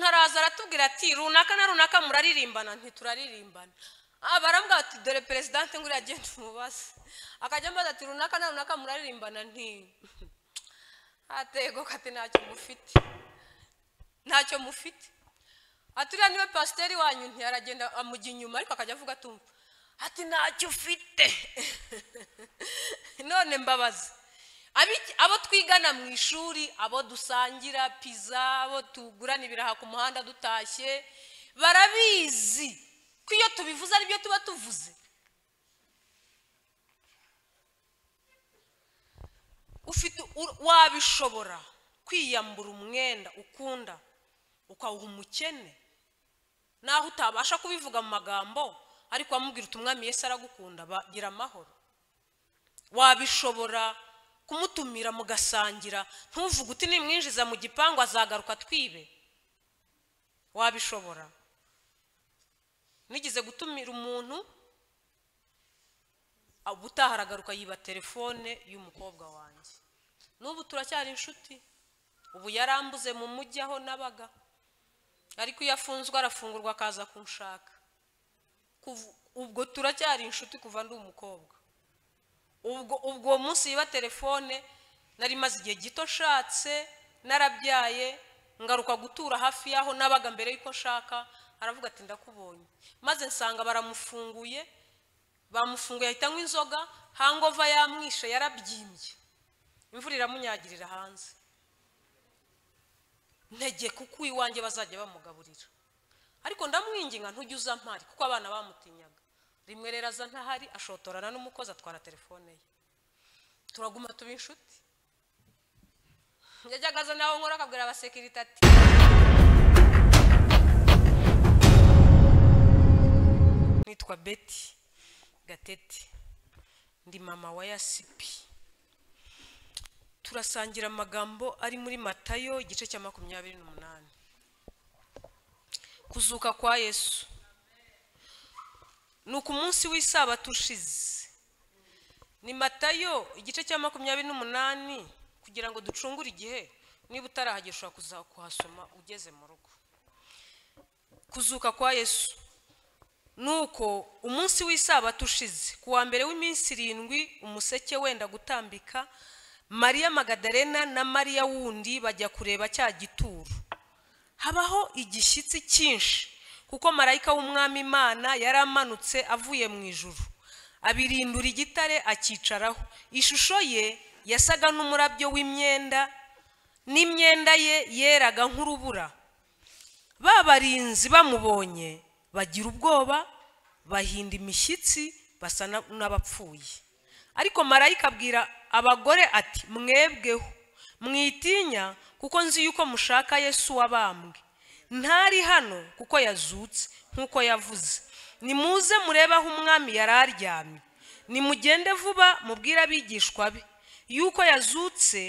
araza aratubwira ati runaka na runaka muraririmbana ntituraririmbana aha barambwira ati dore perezidanti nguriya agenda umubaze akajya ambaza ati runaka na runaka muraririmbana nti atego kati ntacyo mufite ntacyo mufite aturiya niwe pasiteri wanyu ntiyaragenda amujya inyuma ariko akajya avuga atumva ati ntacyo ufite none mbabaza Abi- abo twigana mu ishuri abo dusangira piza abo tugurana ibiraha ku muhanda dutashye barabizi ko iyo tubivuze aribyo tuba tuvuze ufite u- wabishobora kwiyambura umwenda ukunda ukawuha umukene naho utabasha kubivuga mu magambo ariko wamubwira uti umwami yesu aragukunda bagira amahoro wabishobora kumutumira mugasangira ntuvuge uti nimwinjiza mu gipangu azagaruka twibe wabishobora nigeze gutumira umuntu ubutaha aragaruka yiba telefone y'umukobwa wanjye n'ubu turacyari inshuti ubu yarambuze mu mujyi aho nabaga ariko iyo afunzwe arafungurwa akaza kunshaka Kuv- ubwo turacyari inshuti kuva ndi umukobwa ubwo ubwo uwo munsi yiba telefone nari maze igihe gito nshatse narabyaye ngaruka gutura hafi y'aho nabaga mbere y'uko nshaka aravuga ati ndakubonye maze nsanga baramufunguye bamufunguye ahita anywa inzoga hangova yamwishe yarabyimbye imvura iramunyagirira hanze ntege kuko iwanjye bazajya bamugaburira ariko ndamwinginga ntujya uza mpari kuko abana bamutinyaga rimwe rero aza ntahari ashotorana n'umukozi atwara telefone ye turaguma tuba inshuti yajyaga aza nawe nkora akabwira abasekirite ati nitwa beti gatete ndi mama wa yasipi turasangira amagambo ari muri matayo igice cya makumyabiri n'umunani kuzuka kwa yesu ni uku munsi w'isabato ushize ni matayo igice cya makumyabiri n'umunani kugira ngo ducungure igihe niba utarahagera ushobora kuza kuhasoma ugeze mu rugo kuzuka kwa yesu ni uko umunsi w'isabato ushize ku wa mbere w'iminsi irindwi umuseke wenda gutambika mariya magadalena na mariya wundi bajya kureba cya gituro habaho igishyitsi cyinshi kuko marayika w'umwami imana yari amanutse avuye mu ijuru abirindura igitare akicaraho ishusho ye yasaga n'umurabyo w'imyenda n'imyenda ye yeraga nk'urubura ba barinzi bamubonye bagira ubwoba bahinda imishyitsi basa na- n'abapfuye ariko marayika abwira abagore ati mwebweho mwitinya kuko nzi yuko mushaka yesu wabambwe ntari hano kuko yazutse nk'uko yavuze nimuze murebe aho umwami yari aryamye nimugende vuba mubwire abigishwa be yuko yazutse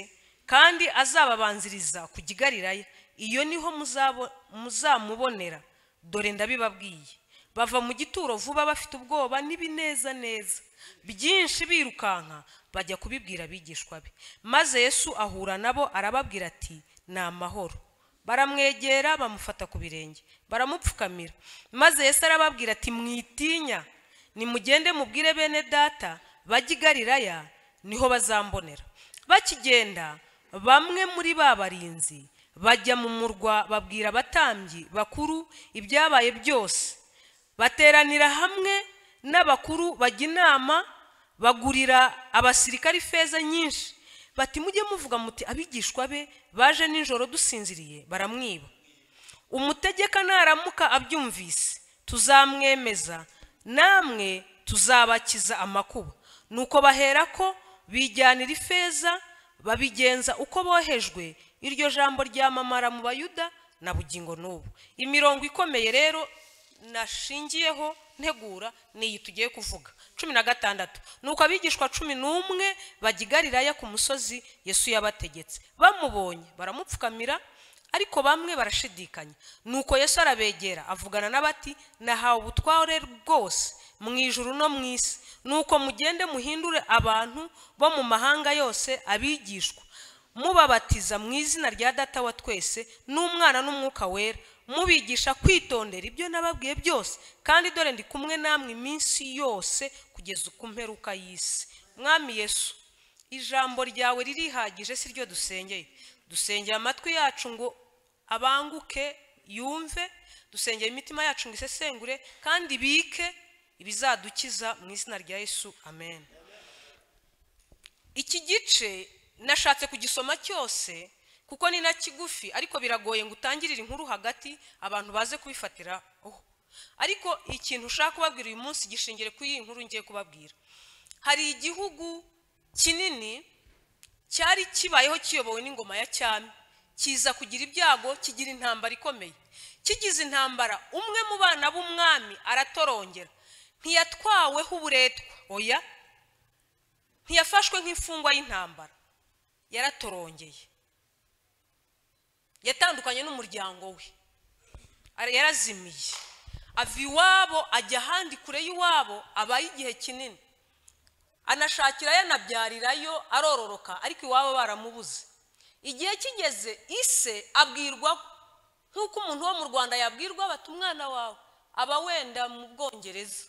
kandi azababanziriza kujya i Galilaya. iyo niho muzabo- muzamubonera dore ndabibabwiye bava mu gituro vuba bafite ubwoba n'ibinezaneza byinshi birukanka bajya kubibwira abigishwa be maze yesu ahura nabo arababwira ati ni amahoro baramwegera bamufata ku birenge baramupfukamira maze yesu arababwira ati mwitinya nimugende mubwire bene data bajye i Galilaya, niho bazambonera bakigenda bamwe muri ba barinzi bajya mu murwa babwira abatambyi bakuru ibyabaye byose bateranira hamwe n'abakuru bajya inama bagurira abasirikari ifeza nyinshi bati mujye muvuga muti abigishwa be baje nijoro dusinziriye baramwiba umutegeka naramuka abyumvise tuzamwemeza namwe tuzabakiza amakuba nuko baherako bijyanira ifeza babigenza uko bohejwe iryo jambo ryamamara mu bayuda na bugingo n'ubu imirongo ikomeye rero nashingiyeho ntegura ni iyi tugiye kuvuga cumi na gatandatu nuko abigishwa cumi n'umwe bajya i Galilaya ku musozi yesu yabategetse bamubonye baramupfukamira ariko bamwe barashidikanya nuko yesu arabegera avugana n'abati nahawe ubutware rwose mu ijuru no mu isi nuko mugende muhindure abantu bo mu mahanga yose abigishwa mubabatiza mu izina rya data wa twese n'umwana n'umwuka wera mubigisha kwitondera ibyo nababwiye byose kandi dore ndi kumwe namwe iminsi yose kugeza ku mperuka y'isi mwami yesu ijambo ryawe ririhagije si ryo dusengeye dusengeye amatwi yacu ngo abanguke yumve dusengeye imitima yacu ngo isesengure kandi bike ibizadukiza mu izina rya yesu amen iki gice nashatse kugisoma cyose kuko ni na kigufi ariko biragoye ngo utangirire inkuru hagati abantu baze kubifatira aho ariko ikintu ushaka kubabwira uyu munsi gishingire kuri iyi nkuru ngiye kubabwira hari igihugu kinini cyari kibayeho kiyobowe n'ingoma ya cyami kiza kugira ibyago kigira intambara ikomeye kigize intambara umwe mu bana b'umwami aratorongera ntiyatwaweho uburetwa oya ntiyafashwe nk'imfungwa y'intambara yaratorongeye yatandukanye n'umuryango we yarazimiye ava iwabo ajya ahandi kure y'iwabo abaye igihe kinini anashakira yanabyarirayo arororoka ariko iwabo baramubuze igihe kigeze ise abwirwa nk'uko umuntu wo mu rwanda yabwirwa bati umwana wawe aba wenda mu bwongereza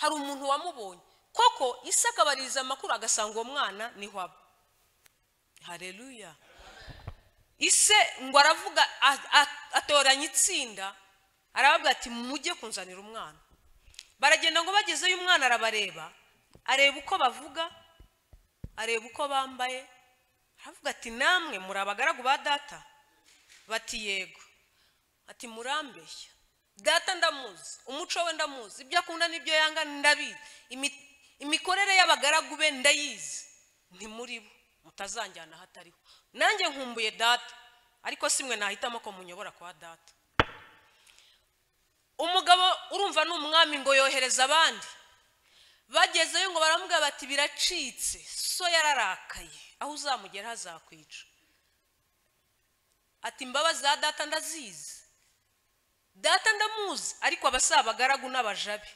hari umuntu wamubonye koko isi akabaririza amakuru agasanga uwo mwana niho aba hareruya ise ngo aravuga atoranya itsinda arababwira ati mujye kunzanira umwana baragenda ngo bagezeyo umwana arabareba areba uko bavuga areba uko bambaye aravuga ati namwe muri abagaragu ba data bati yego ati murambeshya data ndamuzi umuco we ndamuzi ibyo akunda n'ibyo yanga ndabizi imikorere y'abagaragu be ndayizi ni muri bo mutazanjyana ahatariho nanjye nkumbuye data ariko si mwe nahitamo ko munyobora kwa data umugabo urumva ni umwami ngo yohereza abandi bagezeyo ngo baramubwira bati biracitse so yararakaye aho uzamugera hazakwica ati imbabazi za data ndazizi data ndamuzi ariko abasaba abagaragu n'abajabe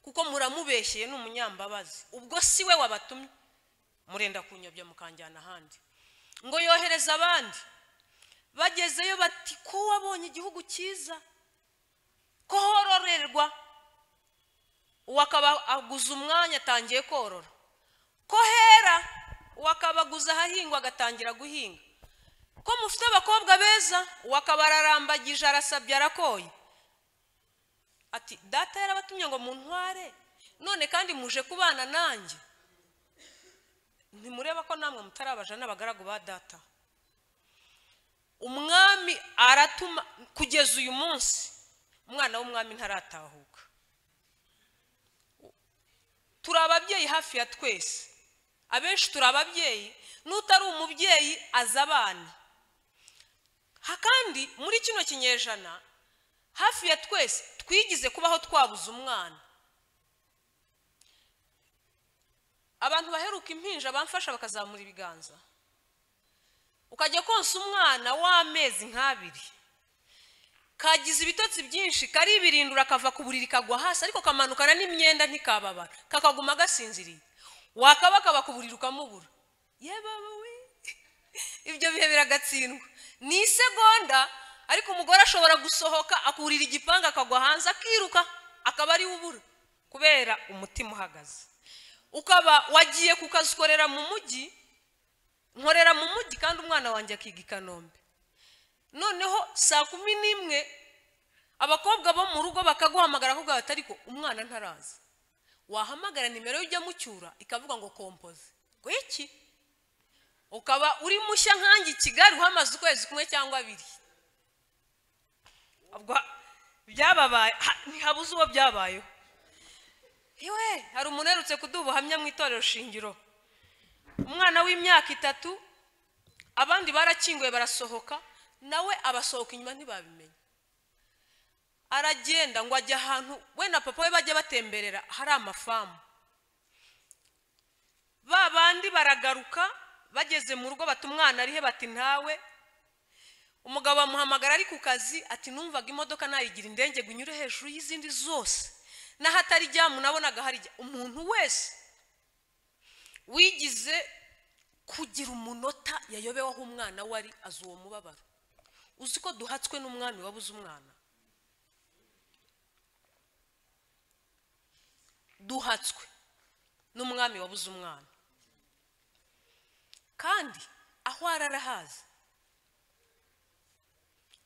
kuko muramubeshyeye ni umunyambabazi ubwo si we wabatumye murenda kunyobya mukanjyana ahandi ngo yohereze abandi bagezeyo bati ko wabonye igihugu cyiza ko hororerwa uwo akaba aguza umwanya atangiye korora ko hera uwo akaba aguza ahahingwa agatangira guhinga ko mufite abakobwa beza uwo akaba ararambagije arasabye arakoye ati data yarabatumye ngo muntware none kandi muje kubana nanjye ntimureba ko namwe mutarabaja n'abagaragu ba data umwami aratuma kugeza uyu munsi umwana w'umwami ntaratahuka turi ababyeyi hafi ya twese abenshi turi ababyeyi n'utari umubyeyi aza abana kandi muri kino kinyejana hafi ya twese twigize kubaho twabuze umwana abantu baheruka impinja bamfasha bakazamura ibiganza ukajya konsa umwana w'amezi nk'abiri kagize ibitotsi byinshi karibirindura kava ku buriri kagwa hasi ariko kamanukana n'imyenda ntikababara kakaguma gasinziriye wakaba kaba ku buriri ukamubura yebawe we ibyo bihe biragatsindwa ni isegonda ariko umugore ashobora gusohoka akurira igipanga akagwa hanze akiruka akaba ari ubura kubera umutima uhagaze ukaba wagiye kukazikorera mu mujyi nkorera mu mujyi kandi umwana wanjye akiga i kanombe noneho saa kumi n'imwe abakobwa bo mu rugo bakaguhamagara ahubwo bati ariko umwana ntaraza wahamagara nimero ye ujya mucyura ikavuga ngo kompoze ngo iki ukaba uri mushya nkange i kigali uhamaze ukwezi kumwe cyangwa abiri byababaye ntihabuze uwo byabayeho yewe hari umuntu uherutse kuduha ubuhamya mu itorero shingiro umwana w'imyaka itatu abandi barakinguye barasohoka nawe abasohoka inyuma ntibabimenye aragenda ngo ajye ahantu we na papa we bajya batemberera hari amafamu ba bandi baragaruka bageze mu rugo bati umwana arihe bati ntawe umugabo amuhamagara ari ku kazi ati numvaga imodoka nayigira indenge ngo inyure hejuru y'izindi zose n'ahatari ijya munabonaga hari umuntu wese wigize kugira umunota yayobeweho umwana we ari azi uwo mubabaro uzi ko duhatswe n'umwami wabuze umwana duhatswe n'umwami wabuze umwana kandi aho ari arahazi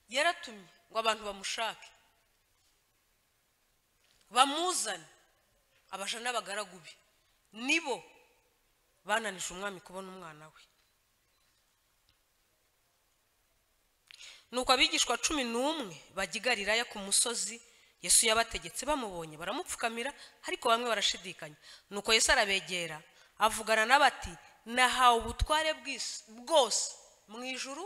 yaratumye ngo abantu bamushake bamuzane abaja n'abagaragu be nibo bananije umwami kubona umwana we nuko abigishwa cumi n'umwe bajya i Galilaya ku musozi yesu yabategetse bamubonye baramupfukamira ariko bamwe barashidikanya nuko yesu arabegera avugana n'abati nahawe ubutware bw'isi bwose mu ijuru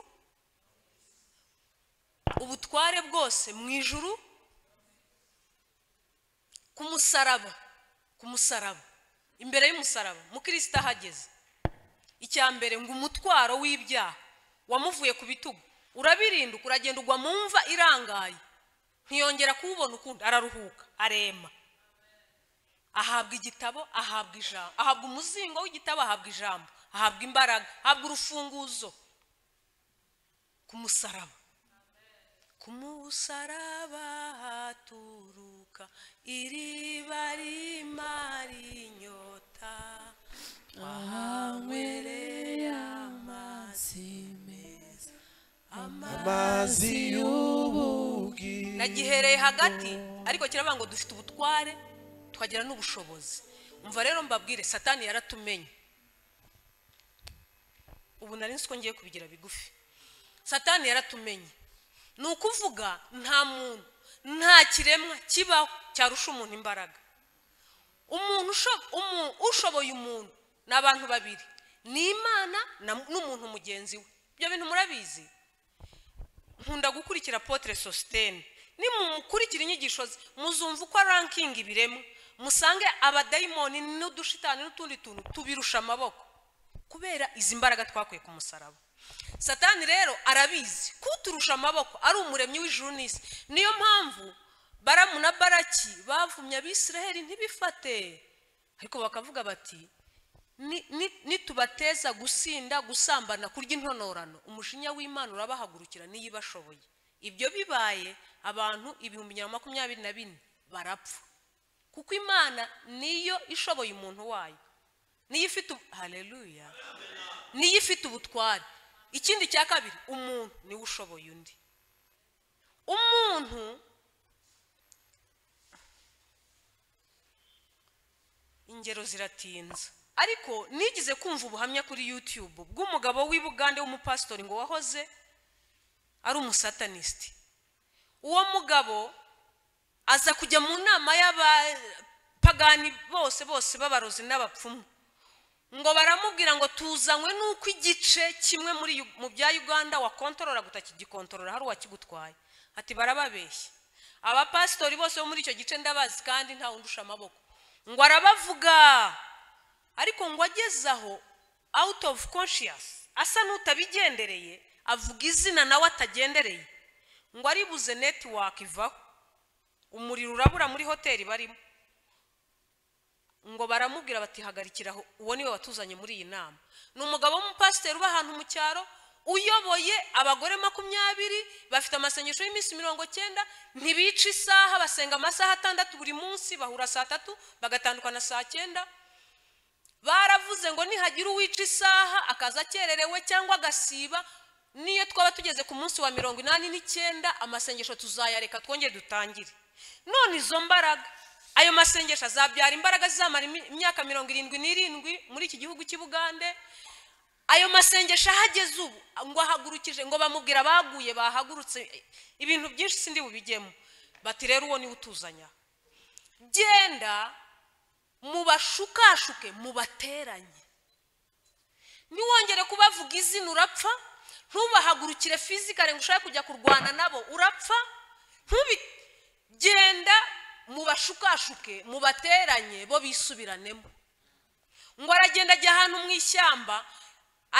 ubutware bwose mu ijuru ku musaraba ku musaraba imbere y'umusaraba mukirisitu ahageze icya mbere ngo umutwaro w'ibyaha wamuvuye ku bitugu urabirinduka uragenda ugwa mu mva irangaye ntiyongera kuwubona ukundi araruhuka arema ahabwa igitabo ahabwa ijambo ahabwa umuzingo w'igitabo ahabwa ijambo ahabwa imbaraga ahabwa urufunguzo ku musaraba ku musaraba haturuka iriba rimara inyota ahanywereye amazi meza amazi y'ubugi nagihereye hagati ariko kiravuga ngo dufite ubutware tukagira n'ubushobozi umva rero mbabwire satani yaratumenye ubu nari nzi ko ngiye kubigira bigufi satani yaratumenye ni ukuvuga nta muntu nta kiremwa kibaho cyarusha umuntu imbaraga umuntu usho- umu- ushoboye umuntu ni abantu babiri ni imana na- n'umuntu mugenzi we ibyo bintu murabizi nkunda gukurikira potere sositene nimukurikira inyigisho ze muzumva uko rankingi ibiremwa musange abadayimoni n'udushitani n'utundi tuntu tubirusha amaboko kubera izi mbaraga twakuye ku musaraba satani rero arabizi kuturusha amaboko ari umuremyi w'ijuru n'isi niyo mpamvu baramu na baraki bavumye abisiraheli ntibifate ariko bakavuga bati ni- ni- nitubateza gusinda gusambana kurya intonorano umujinya w'imana urabahagurukira niyo ibashoboye ibyo bibaye abantu ibihumbi ijana na makumyabiri na bine barapfa kuko imana niyo ishoboye umuntu wayo niyo ifite ubu- haleluya niyo ifite ubutware ikindi cya kabiri umuntu niwe ushoboye undi umuntu ingero ziratinze ariko nigeze kumva ubuhamya kuri yutube bw'umugabo w'i bugande w'umupasitori ngo wahoze ari umusatanisiti uwo mugabo aza kujya mu nama y'abapagani bose bose b'abarozi n'abapfumu ngo baramubwira ngo tuzanywe n'uko igice kimwe muri Yu- mu bya uganda wakontorora guta kigikontorora hari uwakigutwaye ati barababeshya abapasitori bose bo muri icyo gice ndabazi kandi nta wundi usha amaboko ngo arabavuga ariko ngo ageze aho out of conscious asa n'utabigendereye avuga izina nawe atagendereye ngo aribuze netiwaka ivaho umuriro urabura muri hoteli barimo ngo baramubwira bati hagarikira aho uwo niwe watuzanye muri iyi nama ni umugabo w'umupasiteri uba ahantu mu cyaro uyoboye abagore makumyabiri bafite amasengesho y'iminsi mirongo cyenda ntibica isaha basenga amasaha atandatu buri munsi bahura saa tatu bagatandukana saa cyenda baravuze ngo nihagira uwica isaha akaza akererewe cyangwa agasiba niyo twaba tugeze ku munsi wa mirongo inani n'icyenda amasengesho tuzayareka twongere dutangire none izo mbaraga ayo masengesho azabyara imbaraga zizamara imi- imyaka mirongo irindwi n'irindwi muri iki gihugu cy'i bugande ayo masengesho ahageze ubu ngo ahagurukije ngo bamubwira baguye bahagurutse ibintu byinshi sindi bubijyemo bati rero uwo niwe utuzanya genda mubashukashuke mubateranye ntiwongere kubavuga izina urapfa ntubahagurukire fizikare ngo ushake kujya kurwana nabo urapfa ntubi genda mubashukashuke mubateranye bo bisubiranemo ngo aragenda ajya ahantu mu ishyamba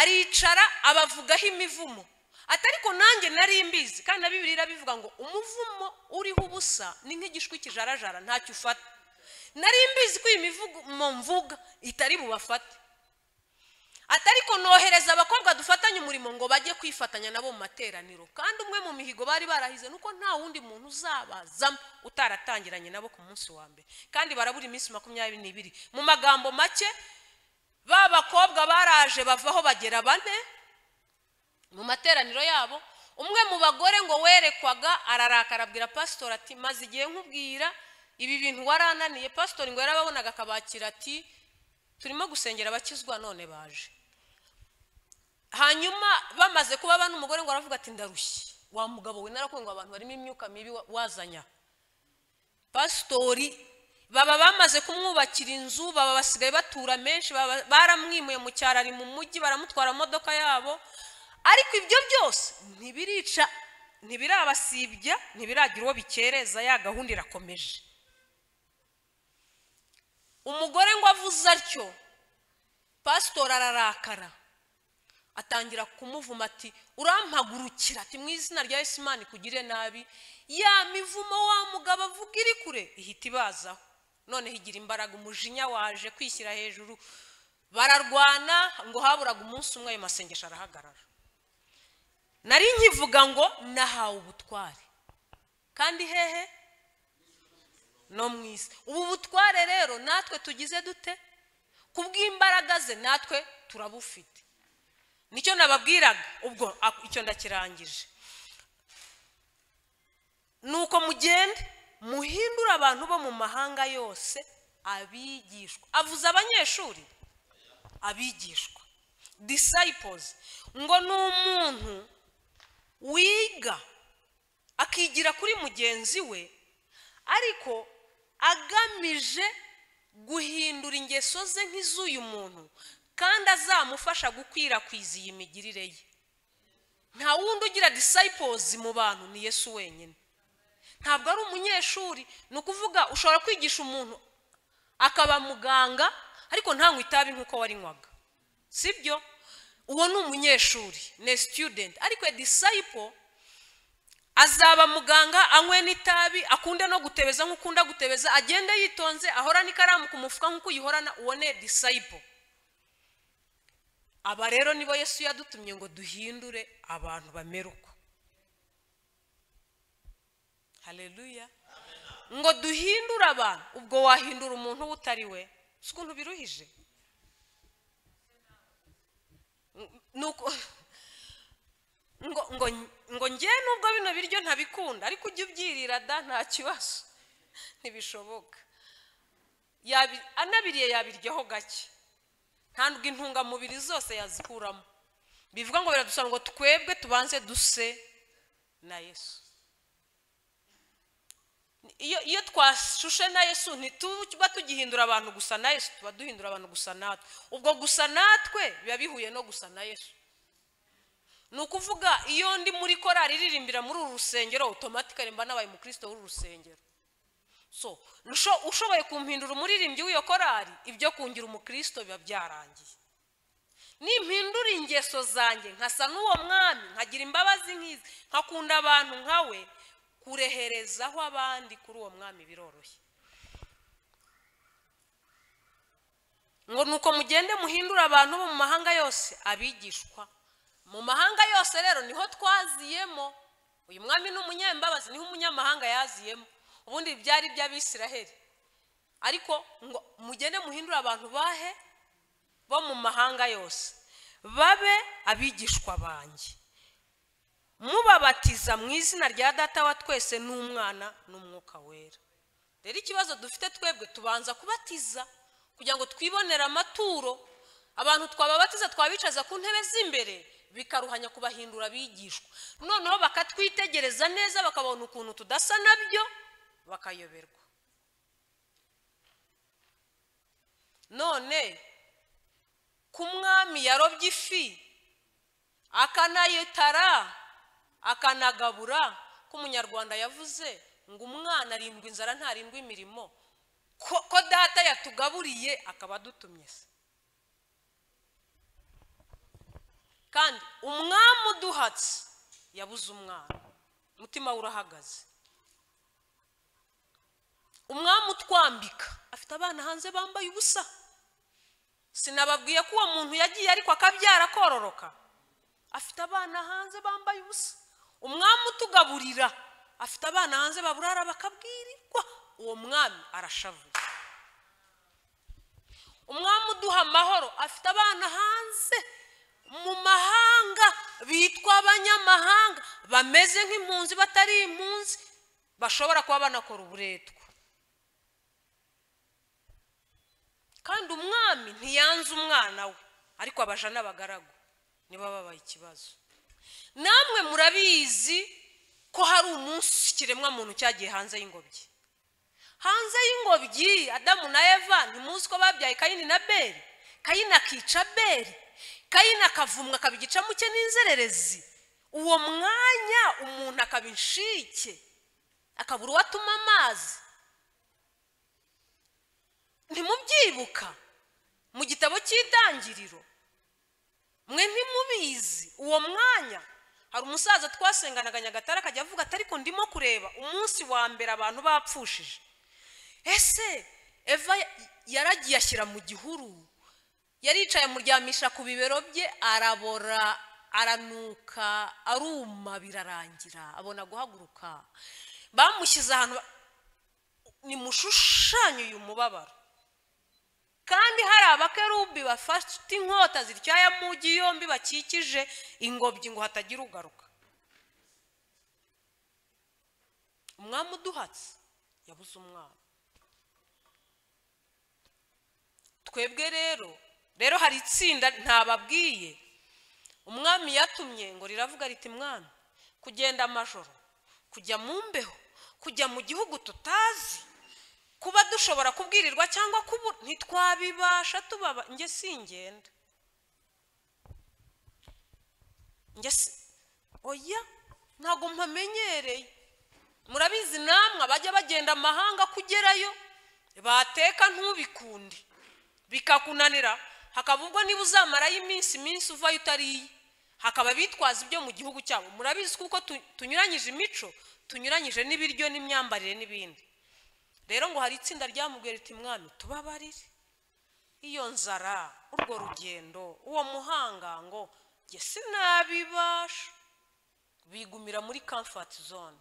aricara abavugaho imivumo ati ariko nanjye nari mbizi kandi na bibiri irabivuga ngo umuvumo uriho ubusa ni nk'igishwi kijarajara ntacyo ufata nari mbizi ko iyi mivugo mvuga itari bubafate ati ariko nohereza abakobwa dufatanye umurimo ngo bajye kwifatanya nabo mu materaniro kandi umwe mu mihigo bari barahize nuko nta wundi muntu uzabazamo utaratangiranye nabo ku munsi wa mbere kandi barabura iminsi makumyabiri n'ibiri mu magambo make ba bakobwa baraje bavaho bagera bane mu materaniro yabo umwe mu bagore ngo werekwaga ararakara abwira pasitori ati maze igihe nkubwira ibi bintu warananiye pasitori ngo yarababonaga akabakira ati turimo gusengera abakizwa none baje hanyuma bamaze kuba bane umugore ngo aravuga ati ndarushye wa mugabo we narakundwa abantu barimo imyuka mibi wa- wazanya pasitori baba bamaze kumwubakira inzu baba basigaye batura menshi baba baramwimuye mu cyaro ari mu mujyi baramutwara mu modoka yabo ariko ibyo byose ntibirica ntibirabasibya ntibiragira uwo bikereza ya gahunda irakomeje umugore ngo avuze atyo pasitori ararakara atangira kumuvuma ati urampagurukira ati mu izina rya Yesu Imana ikugire nabi ya mivumo wa mugabo avuga iri kure ihita ibazaho noneho igira imbaraga umujinya waje kwishyira hejuru bararwana ngo haburaga umunsi umwe ayo masengesho arahagarara nari nkivuga ngo nahawe ubutware kandi hehe no mu isi ubu butware rero natwe tugize dute ku bw'imbaraga ze natwe turabufite nicyo nababwiraga ubwo a- icyo ndakirangije nuko mugende muhindure abantu bo mu mahanga yose abigishwa avuze abanyeshuri abigishwa disciples ngo ni umuntu wiga akigira kuri mugenzi we ariko agamije guhindura ingeso ze nk'iz'uyu muntu kandi azamufasha gukwirakwiza iyi migirire ye nta wundi ugira disciples mu bantu ni yesu wenyine ntabwo ari umunyeshuri ni ukuvuga ushobora kwigisha umuntu akaba muganga ariko ntanywe itabi nk'uko warinywaga sibyo uwo ni umunyeshuri ni student ariko a disciple azaba muganga anywe n'itabi akunde no gutebeza nk'ukunda gutebeza agende yitonze ahorane ikaramu ku mufuka nk'uko uyihorana ubone disayipo aba rero nibo yesu yadutumye ngo duhindure abantu bamere uko haleluya ngo duhindure abantu ubwo wahindura umuntu uwo utari we si ukuntu biruhije ni uko ngo ngo ngo njye nubwo bino biryo ntabikunda ariko ujye ubyirira da nta kibazo ntibishoboka Yabi- anabiriye yabiryaho gake ntabwo intungamubiri zose yazikuramo bivuga ngo biradusaba ngo twebwe tubanze duse na yesu iyo iyo twashushe na yesu ntituba tugihindura abantu gusa na yesu tuba duhindura abantu gusa natwe ubwo gusa natwe biba bihuye no gusa na yesu ni ukuvuga iyo ndi muri korari iririmbira muri uru rusengero otomatikari mba nabaye umukristo w'uru rusengero so nusho- ushoboye kumpindura umuririmbyi w'iyo korari ibyo kungira umukristo biba byarangiye nimpindura ingeso zanjye nkasa n'uwo mwami nkagira imbabazi nk'izi nkakunda abantu nkawe kureherezaho abandi kuri uwo mwami biroroshye ngo nuko mugende muhindure abantu bo mu mahanga yose abigishwa mu mahanga yose rero niho twaziyemo uyu mwami ni umunyembabazi niho umunyamahanga yaziyemo ubundi byari iby'abisiraheli ariko ngo mugende muhindure abantu bahe bo mu mahanga yose babe abigishwa banjye mubabatiza mu izina rya data wa twese n'umwana n'umwuka wera rero ikibazo dufite twebwe tubanza kubatiza kugira ngo twibonere amaturo abantu twababatiza twabicaza ku ntebe z'imbere bikaruhanya kubahindura abigishwa noneho bakatwitegereza neza bakabona ukuntu tudasa nabyo bakayoberwa none ku mwami yarobye ifi akanayitara akanagabura ko umunyarwanda yavuze ngo umwana arindwa inzara ntarindwa imirimo ko ko data yatugaburiye akaba adutumye se kandi umwami uduhatse yabuze umwana umutima we urahagaze umwami utwambika afite abana hanze bambaye ubusa sinababwiye ko uwo muntu yagiye ariko akabyara kororoka afite abana hanze bambaye ubusa umwami utugaburira afite abana hanze baburara bakabwirirwa uwo mwami arashavuye umwami uduha amahoro afite abana hanze mu mahanga bitwa abanyamahanga bameze nk'impunzi batari impunzi bashobora kuba banakora uburetwa kandi umwami ntiyanze umwana we ariko abaja n'abagaragu nibo babaye ikibazo namwe murabizi ko hari umunsi ikiremwamuntu cyagiye hanze y'ingobyi hanze y'ingobyi adamu na eva ntimuzi ko babyaye kayini na beri kayini akica beri kayini akavumwa akaba igicamuke cye n'inzererezi uwo mwanya umuntu akaba inshike akabura uwo atuma amazi ntimubyibuka mu gitabo cy'itangiriro mwe ntimubizi uwo mwanya hari umusaza twasenganaga nyagatare akajya avuga ati ariko ndimo kureba umunsi wa mbere abantu bapfushije ese eva yaragiye ashyira mu gihuru yaricaye amuryamisha ku bibero bye arabora aranuka aruma birarangira abona guhaguruka bamushyize ahantu ba- nimushushanye uyu mubabaro kandi hari abakerubi bafite inkota zityaye mu mujyi yombi bakikije ingobyi ngo hatagira ugaruka umwami uduhatse yabuze umwana twebwe rero rero hari itsinda ntababwiye umwami yatumye ngo riravuga riti mwami kugenda amajoro kujya mu mbeho kujya mu gihugu tutazi kuba dushobora kubwirirwa cyangwa kubura ntitwabibasha tubaba njye singenda njye si oya ntabwo mpamenyereye murabizi namwe abajya bagenda amahanga kugerayo bateka ntubikunde bikakunanira hakaba ubwo niba uzamarayo iminsi iminsi uvayo utariye hakaba bitwaza ibyo mu gihugu cyabo murabizi kuko tu- tunyuranyije imico tunyuranyije n'ibiryo n'imyambarire n'ibindi rero ngo hari itsinda ryamubwiye riti mwami tubabarire iyo nzara urwo rugendo uwo muhanga ngo njye sinabibasha bigumira muri kamfati zone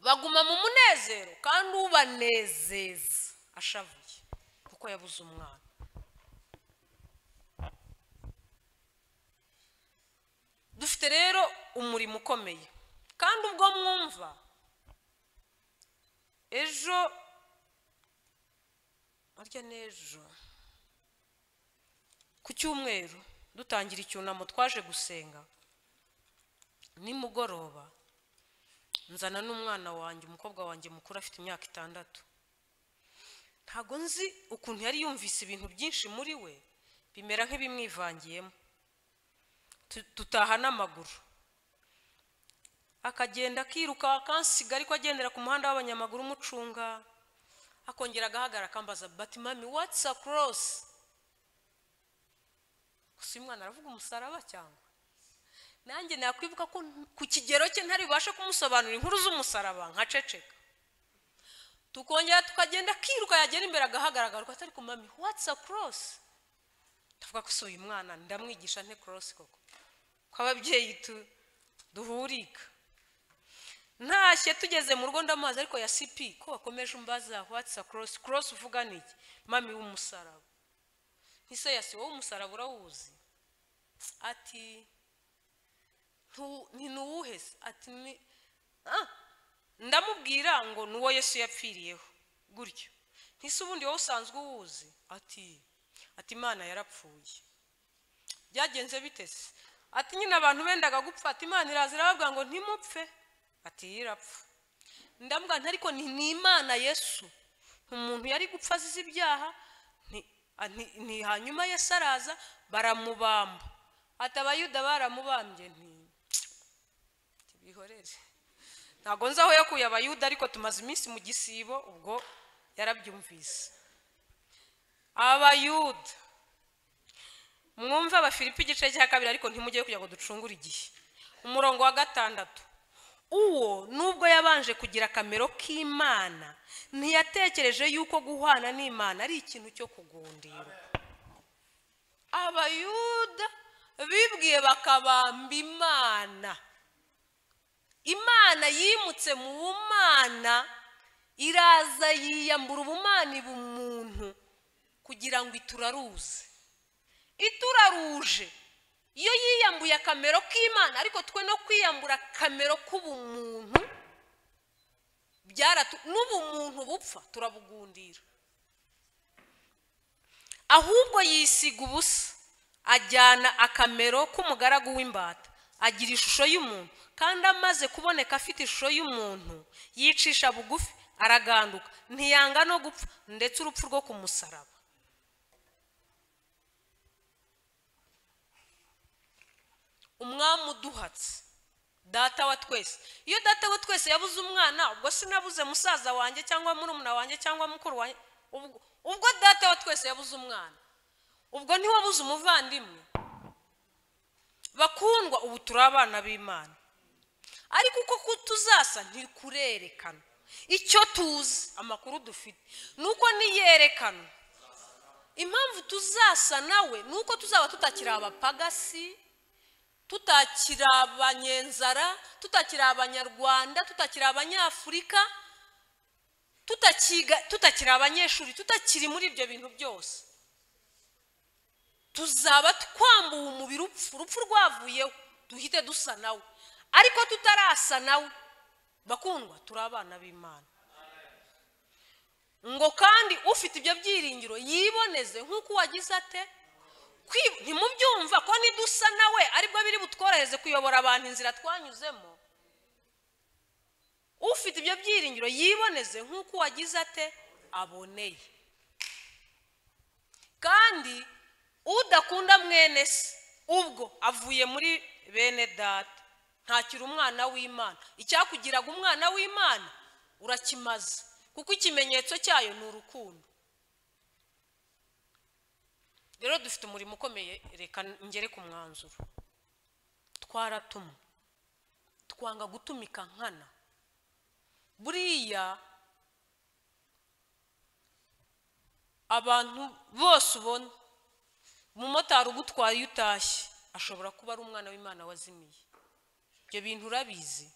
baguma mu munezero kandi ubanezeza ashavuye kuko yabuze umwana dufite rero umurimo ukomeye kandi ubwo mwumva ejo harya n'ejo ku cyumweru dutangira icyunamo twaje gusenga nimugoroba nzana n'umwana wanjye umukobwa wanjye mukuru afite imyaka itandatu ntabwo nzi ukuntu yari yumvise ibintu byinshi muri we bimera nk'ibimwivangiyemo Tu- tutaha n'amaguru akagenda akiruka akansiga ariko agendera ku muhanda w'abanyamaguru umucunga akongera agahagarara akambaza bati mami watsi akorosi gusa uyu mwana aravuga umusaraba cyangwa nanjye nakwibuka ko ku kigero cye ntari bubashe kumusobanurira inkuru z'umusaraba nkaceceka tukongera tukagenda akiruka yagera imbere agahagarara agaruka atari ku mami watsi akorosi ndavuga ko si uyu mwana ndamwigisha nte korosi koko ko ababyeyi tu- duhurika ntashye tugeze mu rugo ndamazi ariko ya sipi ko wakomeje umbaza watsa korosi korosi uvuga niki mami w'umusaraba ntise yasi wowe umusaraba urawuzi ati "Ntu- ntinuwuhe se ati ni ah, ndamubwira ngo ni uwo yesu yapfiriyeho gutyo ntise ubundi wowe usanzwe uwuzi ati ati imana yarapfuye byagenze bitese ati nyine abantu bendaga gupfa ati imana iraza irababwira ngo ntimupfe ati yo irapfa ndambwira nti ariko ni ni imana yesu umuntu yari gupfa azize ibyaha ni- a- ni- ni hanyuma yesu araza baramubamba ati abayuda baramubambye nti bihorere ntabwo nzi aho yakuye abayuda ariko tumaze iminsi mu gisibo ubwo yarabyumvise abayuda mwumve abafilipi igice cya kabiri ariko ntimujye kugira ngo ducungure igihe umurongo wa gatandatu uwo nubwo yabanje kugira akamero k'imana ntiyatekereje yuko guhwana n'imana ari ikintu cyo kugundira abayuda bibwiye bakabamba imana imana yimutse mu bumana iraza yiyambura ubumana iba umuntu kugira ngo ituraruze ituraruje iyo yiyambuye akamero k'imana ariko twe no kwiyambura akamero k'ubumuntu byaratu n'ubumuntu bupfa turabugundira ahubwo yisiga ubusa ajyana akamero k'umugaragu w'imbata agira ishusho y'umuntu kandi amaze kuboneka afite ishusho y'umuntu yicisha bugufi araganduka ntiyanga no gupfa ndetse urupfu rwo ku musaraba umwami uduhatse data wa twese iyo data wa twese yabuze umwana ubwo sinabuze musaza wanjye cyangwa murumuna wanjye cyangwa mukuru wanjye ubwo ubwo data wa twese yabuze umwana ubwo ntiwabuze umuvandimwe bakundwa ubu turi abana b'imana ariko uko kutuzasa ntikurerekana icyo tuzi amakuru dufite ni uko niyerekana impamvu tuzasa nawe ni uko tuzaba tutakiri abapagasi tutakiri abanyenzara tutakiri abanyarwanda tutakiri abanyafurika tutakiga tutakiri abanyeshuri tutakiri muri ibyo bintu byose tuzaba twambuwe umubiri upfu urupfu rwavuyeho duhite dusa nawe ariko tutarasa nawe bakundwa turi abana b'imana ngo kandi ufite ibyo byiringiro yiboneze nk'uko uwagize ate ntimubyumva ko nidusa nawe aribwo biri butworohereze kuyobora abantu inzira twanyuzemo ufite ibyo byiringiro yiboneze nk'uko uwagize ate aboneye kandi udakunda mwene se ubwo avuye muri bene data ntakiri umwana w'imana icyakugiraga umwana w'imana urakimaze kuko ikimenyetso cyayo ni urukundo rero dufite umurimo ukomeye reka ngere ku mwanzuro twaratumwe twanga gutumika nkana buriya abantu bose ubona umumotari ugutwara iyo utashye ashobora kuba ari umwana w'imana wazimiye ibyo bintu urabizi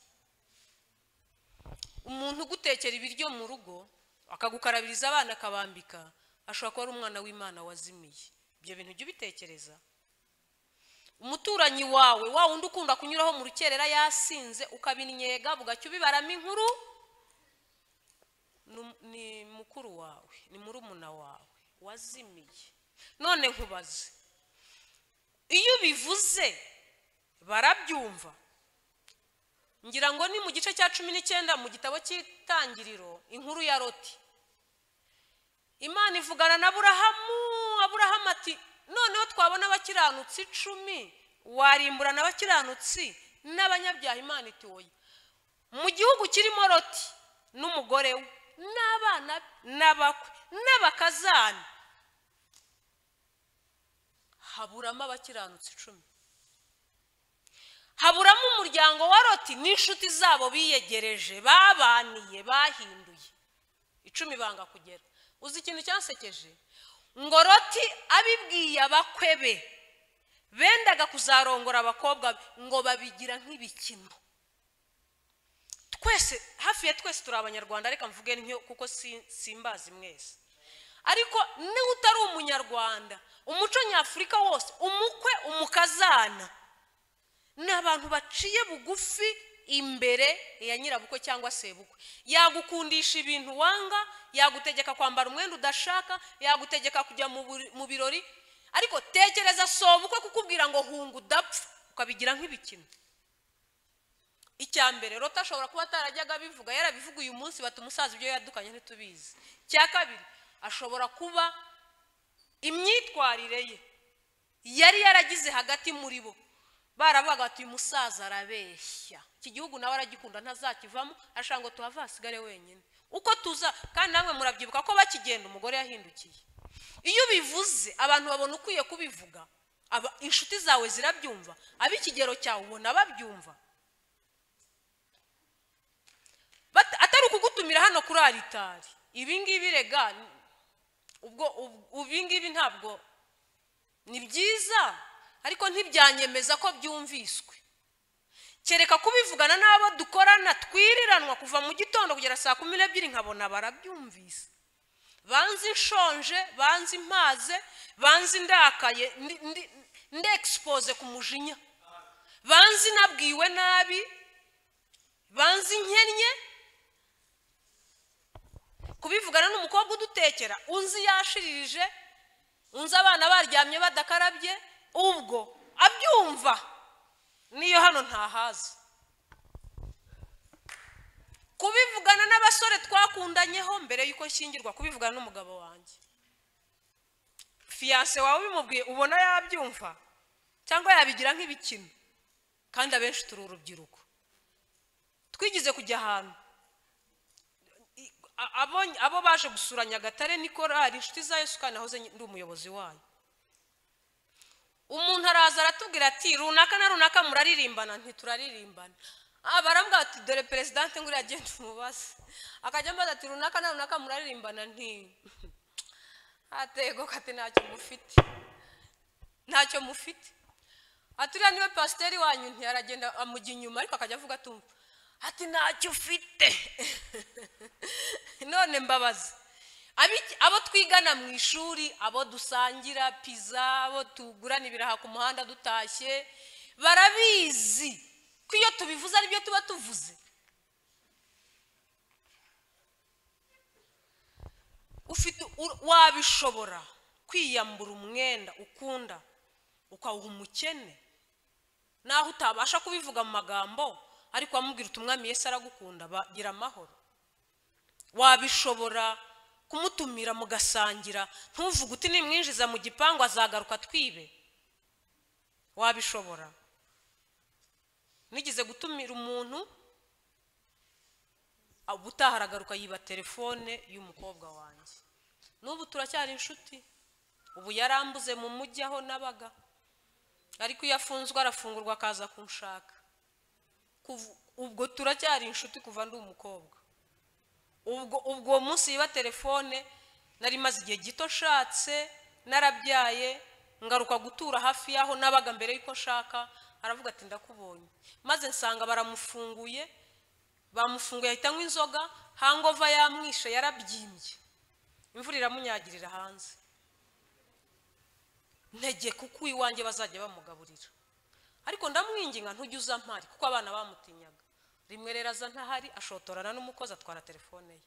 umuntu ugutekera ibiryo mu rugo akagukarabiriza abana akabambika ashobora kuba ari umwana w'imana wazimiye ibyo bintu ujya ubitekereza umuturanyi wawe wa wundi ukunda kunyuraho mu rukerera yasinze ukabinyega bugacya ubibaramo inkuru ni mukuru wawe ni murumuna wawe wazimiye none nkubaze iyo ubivuze barabyumva ngira ngo ni mu gice cya cumi n'icyenda mu gitabo cy'itangiriro inkuru ya roti imana ivugana na burahamu aburahamu ati noneho twabona abakiranutsi icumi warimburana abakiranutsi n'abanyabyaha imana ituye mu gihugu kirimo roti n'umugore we n'abana n'abakwe n'abakazani haburamo abakiranutsi icumi haburamo umuryango wa roti n'inshuti zabo biyegereje babaniye bahinduye icumi banga kugera uzi ikintu cyasekeje ngo roti abibwiye abakwe be bendaga kuzarongora abakobwa be ngo babigira nk'ibikino twese hafi ya twese turi abanyarwanda reka mvuge ntyo kuko simbazi mwese ariko niba utari umunyarwanda umuco nyafurika wose umukwe umukazana ni abantu baciye bugufi imbere ya nyirabukwe cyangwa sebukwe yagukundisha ibintu wanga yagutegeka kwambara umwenda udashaka yagutegeka kujya mu birori ariko tekereza sobukwe kukubwira ngo hunga udapfa ukabigira nk'ibikino icya mbere rota ashobora kuba atarajyaga abivuga yarabivuga uyu munsi bata umusaza ibyo yadukanye ntitubizi icya kabiri ashobora kuba imyitwarire ye yari yaragize hagati muri bo baravuga ati uyu musaza arabeshya iki gihugu nawe aragikunda ntazakivamo ashaka ngo tuhave hasigare wenyine uko tuza kandi namwe murabyibuka ko bakigenda umugore yahindukiye iyo ubivuze abantu babona ukwiye kubivuga inshuti zawe zirabyumva ab'ikigero cyawe ubona babyumva kugutumira hano kuri aritari ibi ngibi rega ni- ubwo ub- ibi ngibi ntabwo ni byiza ariko ntibyanyemeza ko byumviswe kereka kubivugana n'abo dukorana twiriranwa kuva mu gitondo kugera saa kumi n'ebyiri nkabona barabyumvise banzi nshonje banzi mpaze banzi ndakaye ndi- ndi- ndexpose ku mujinya banzi nabwiwe nabi banzi nkennye kubivugana n'umukobwa udutekera unzi yashiririje unzi abana baryamye badakarabye ubwo abyumva niyo hano ntahaza kubivugana n'abasore twakundanyeho mbere y'uko nshyingirwa kubivugana n'umugabo wanjye fiyanse wawe ubimubwiye ubona yabyumva cyangwa yabigira nk'ibikino kandi abenshi turi urubyiruko twigize kujya ahantu I- a- abo- abo baje gusura nyagatare ni korari inshuti za yesu kandi nahoze ndi umuyobozi wayo umuntu araza aratubwira ati runaka na runaka muraririmbana ntituraririmbana Ah, barambwira ati dore perezidanti nguriya agenda umubaze akajya ambaza ati runaka na runaka muraririmbana nti atego kati ntacyo mufite ntacyo mufite ati uriya niwe pasiteri wanyu ntiyaragenda amujya inyuma ariko akajya avuga atumva ati ntacyo ufite none mbabaza Abiki- abo twigana mu ishuri abo dusangira piza abo tugurana ibiraha ku muhanda dutashye barabizi ko iyo tubivuze aribyo tuba tuvuze ufite u- wabishobora kwiyambura umwenda ukunda ukawuha umukene naho utabasha kubivuga mu magambo ariko wamubwira uti umwami yesu aragukunda bagira amahoro wabishobora kumutumira mugasangira ntuvuge uti nimwinjiza mu gipangu azagaruka twibe wabishobora nigeze gutumira umuntu ah, ubutaha aragaruka yiba telefone y'umukobwa wanjye n'ubu turacyari inshuti ubu yarambuze mu mujyi aho nabaga ariko iyo afunzwe arafungurwa akaza kunshaka Kuv- ubwo turacyari inshuti kuva ndi umukobwa ubwo ubwo uwo munsi yiba telefone nari maze igihe gito nshatse narabyaye ngaruka gutura hafi y'aho nabaga mbere y'uko nshaka aravuga ati ndakubonye maze nsanga baramufunguye bamufunguye ahita anywa inzoga hangova yamwishe yarabyimbye imvura iramunyagirira hanze ntege kuko iwanjye bazajya bamugaburira ariko ndamwinginga ntujya uza mpari kuko abana bamutinyaga rimwe rero aza ntahari ashotorana n'umukozi atwara telefone ye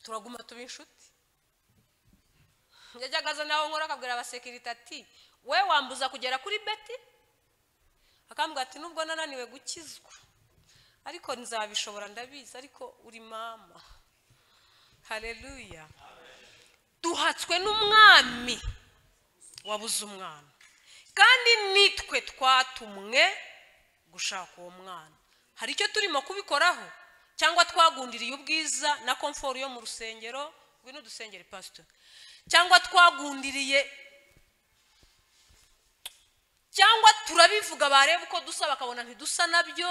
turaguma tuba inshuti yajyaga aza naho nkora akabwira abasekirite ati we wambuza kugera kuri beti akambwira ati nubwo nananiwe gukizwa ariko nzabishobora ndabizi ariko uri mama hareruya duhatswe n'umwami wabuze umwana kandi nitwe twatumwe gushaka uwo mwana hari icyo turimo kubikoraho cyangwa twagundiriye ubwiza na komforo yo mu rusengero ngwino dusengere pasito cyangwa twagundiriye cyangwa turabivuga bareba uko dusa bakabona ntidusa nabyo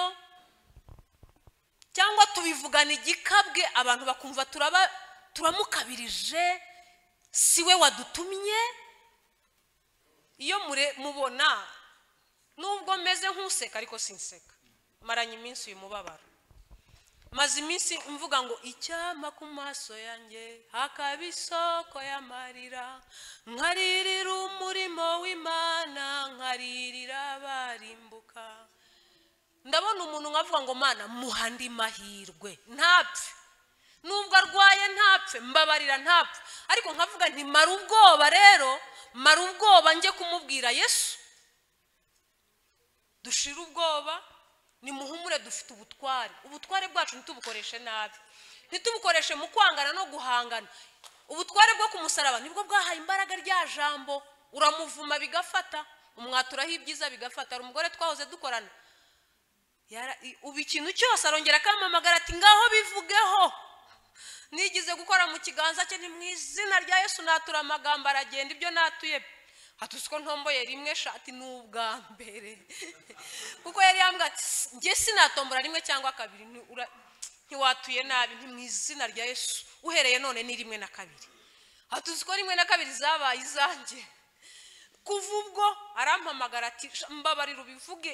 cyangwa tubivugana igikabwe abantu bakumva turaba turamukabirije si we wadutumye iyo mure mubona nubwo meze nk'useka ariko sinseka maranye iminsi uyu mubabaro maze iminsi mvuga ngo icyampa ku maso yanjye hakaba isoko y'amarira nkaririra umurimo w'imana nkaririra abarimbuka ndabona umuntu nkavuga ngo mana muha andi mahirwe ntapfe nubwo arwaye ntapfe mbabarira ntapfe ariko nkavuga nti mara ubwoba rero mara ubwoba njye kumubwira yesu dushire ubwoba nimuhumure dufite ubutware ubutware bwacu ntitubukoreshe nabi ntitubukoreshe mu kwangana no guhangana ubutware bwo ku musaraba nibwo bwahaye imbaraga rya jambo uramuvuma bigafata umwaturaho ibyiza bigafata hari umugore twahoze dukorana Yara- i- ubu ikintu cyose arongera akampamagara ati ngaho bivugeho nigize gukora mu kiganza cye ni mu izina rya yesu natura amagambo aragenda ibyo natuye hatuzi ko ntomboye rimwe shati ni ubwa mbere kuko yari yambwira ati "Si- njye sinatombora rimwe cyangwa kabiri ni ura- ntiwatuye nabi nti mu izina rya yesu uhereye none ni rimwe na kabiri aha tuzi ko rimwe na kabiri zabaye izanjye kuva ubwo arampamagara ati "Sha, mbabarira ubivuge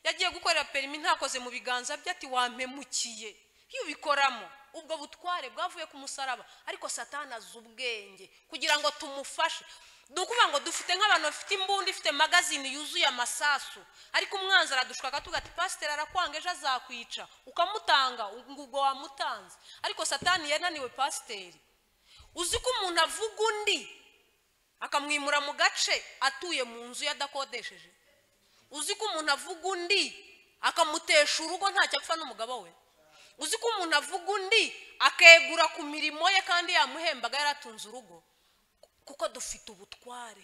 yagiye gukorera perimi ntakoze mu biganza bye ati wampemukiye iyo ubikoramo ubwo butware bwavuye ku musaraba ariko satani azi ubwenge kugira ngo tumufashe ni ukuvuga ngo dufite nk'abantu bafite imbunda ifite magazine yuzuye amasasu ariko umwanzi aradushaka tuvuga ati pasiteri arakwanga ejo azakwica ukamutanga ngo ubwo wamutanze ariko satani yananiwe pasiteri uzi ko umuntu avuga undi akamwimura mu gace atuye mu nzu ye adakodesheje uzi ko umuntu avuga undi akamutesha urugo ntacyo apfa n'umugabo we uzi ko umuntu avuga undi akegura ku mirimo ye kandi yamuhembaga yaratunze urugo kuko dufite ubutware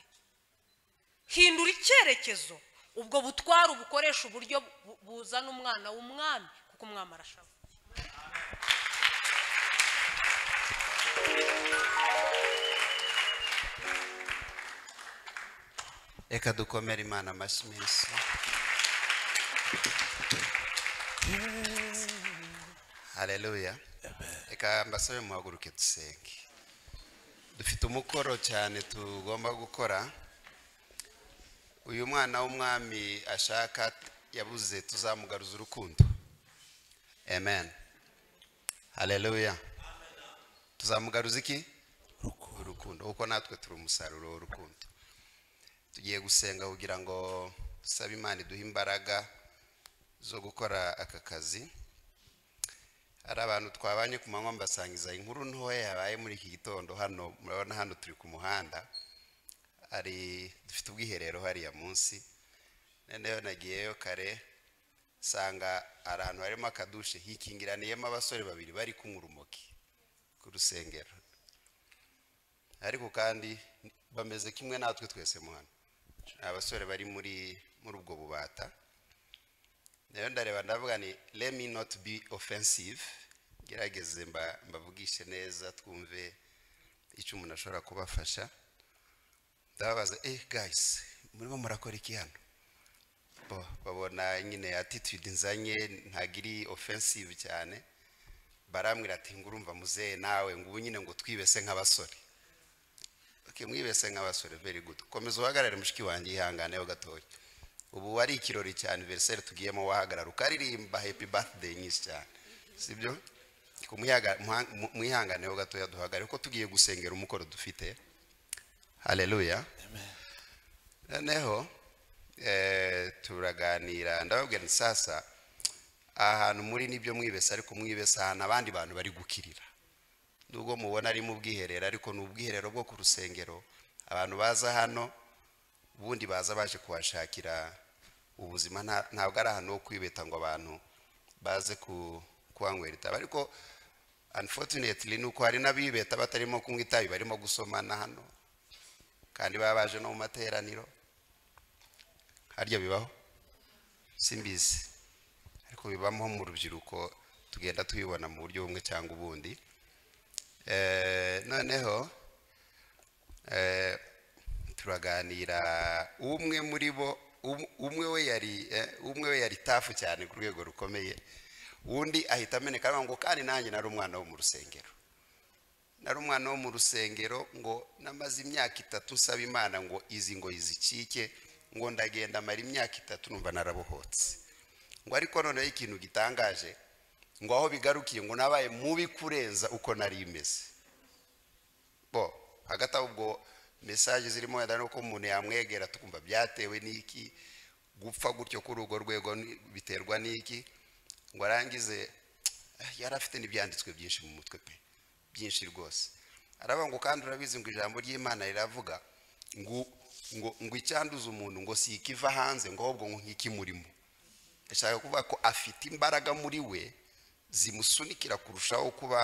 hindura icyerekezo ubwo butware ubukoresha uburyo bu- buzana umwana w'umwami kuko umwami arashaka reka dukomere imana amashyi menshi hareruya reka mbasabe muhaguruke dusenge dufite umukoro cyane tugomba gukora uyu mwana w'umwami ashaka yabuze tuzamugaruza urukundo amen hareruya tuzamugaruza iki urukundo kuko natwe turi umusaruro w'urukundo tugiye gusenga kugira ngo sabe imana iduhe imbaraga zo gukora aka kazi hari abantu twabanye ku manywa mbasangiza inkuru ntoya yabaye muri iki gitondo hano murabona hano turi ku muhanda hari dufite ubwiherero hariya munsi noneho nagiyeyo kare nsanga hari ahantu harimo akadushe hikingiraniyemo abasore babiri bari kunywa urumogi ku rusengero ariko kandi bameze kimwe natwe twese mu hano Ni abasore bari muri muri ubwo bubata rero ndareba ndavuga ni let me not be offensive gerageze mba- mbavugishe neza twumve icyo umuntu ashobora kubafasha ndababaza eh guys murimo murakora iki hano bo babona nyine attitude nzanye ntabwo iri offensive cyane barambwira ati ngurumva muzehe nawe ngo ubu nyine ngo twibese nk'abasore Okay, mwibese nk'abasore very good komeza uhagarare mushiki wanjye yihanganeho gatoya ubu ari ikirori cyane veriseri tugiyemo wahagarara ukaririmba happy birthday nyinshi cyane sibyo mwihanganeho gatoya duhagarare kuko tugiye gusengera umukoro dufite haleluya noneho eh, turaganira ndababwira nti sasa aha hantu muri nibyo mwibesa ariko mwibesa ahantu abandi bantu bari gukirira nubwo mubona ari mu bwiherero ariko ni ubwiherero bwo ku rusengero abantu baza hano ubundi baza baje kuhashakira ubuzima nta- ntabwo ari ahantu ho kwibeta ngo abantu baze ku- kuhanywera itabi ariko unfortunately ni uko hari n'abibeta batarimo kunywa itabi barimo gusomana hano kandi baba baje no mu materaniro harya bibaho simbizi ariko bibamo mu rubyiruko tugenda tubibona mu buryo bumwe cyangwa ubundi Eh, noneho eh, turaganira umwe muri bo um- umwe we yari eh, umwe we yari tafu cyane ku rwego rukomeye undi ahita ameneka aravuga ngo kandi nanjye nari umwana wo mu rusengero nari umwana wo mu rusengero ngo namaze imyaka itatu nsaba imana ngo izi ngo izikike ngo ndagenda amara imyaka itatu numva narabohotse ngo ariko noneho ikintu gitangaje ngo aho bigarukiye ngo nabaye mubi kurenza uko nari imeze bo hagati aho ubwo mesaje zirimo wenda nuko umuntu yamwegera tukumva byatewe n'iki gupfa gutyo kuri urwo rwego ni- biterwa n'iki ngo arangize "Ah, yari afite n'ibyanditswe byinshi mu mutwe pe byinshi rwose aravuga ngo kandi urabizi ngo ijambo ry'imana riravuga ngo ngo ngo icyanduza umuntu ngo si ikiva hanze ngo ahubwo ngo nk'ikimurimo ashaka kuvuga ko afite imbaraga muri we zimusunikira kurushaho kuba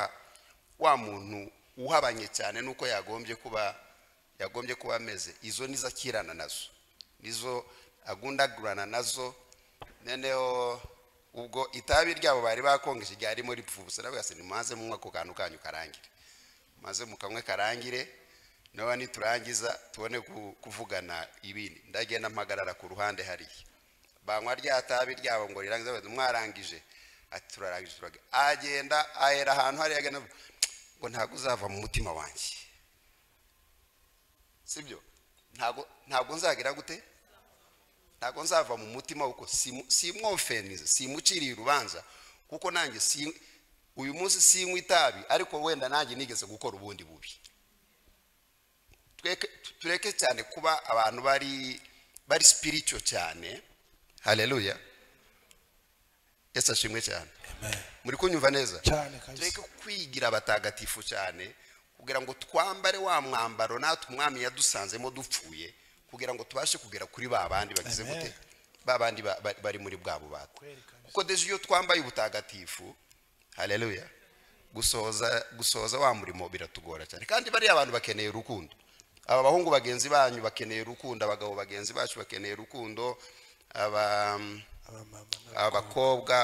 wa muntu uhabanye cyane n'uko yagombye kuba yagombye kuba ameze izo nizo akirana nazo nizo agundagurana nazo noneho ubwo itabi ryabo bari bakongeje ryarimo ripfa ubusa ndavuga ati nimaze munywa ako kantu kanyu karangire maze mu kamwe karangire nawe niturangiza tubone ku- kuvugana ibindi ndagenda mpagarara ku ruhande hariya banywa rya tabi ryabo ngo rirangize bati mwarangije ati turarangije turage agenda ahera ahantu hariya agana avuga, ngo ntabwo uzava mu mutima wanjye sibyo ntabwo ntabwo nzagira gute ntabwo nzava mu mutima kuko simwofenize simuciriye urubanza kuko nanjye si uyu munsi sinywa itabi ariko wenda nanjye nigeze gukora ubundi bubi Tweke- tureke cyane kuba abantu bari bari spiritual cyane haleluya yesu ashimwe cyane muri kunyumva neza cyane kabisa tureke kwigira abatagatifu cyane kugira ngo twambare wa mwambaro natwe umwami yadusanzemo dupfuye kugira ngo tubashe kugera kuri ba bandi bagize Amen. gute ba bandi ba- ba- bari muri bwa bubata Kweri kabisa. kuko deje iyo twambaye ubutagatifu haleluya gusohoza gusohoza wa murimo biratugora cyane kandi bariya abantu bakeneye urukundo aba bahungu bagenzi banyu bakeneye urukundo abagabo bagenzi bacu bakeneye urukundo aba abamama n'abakobwa. abakobwa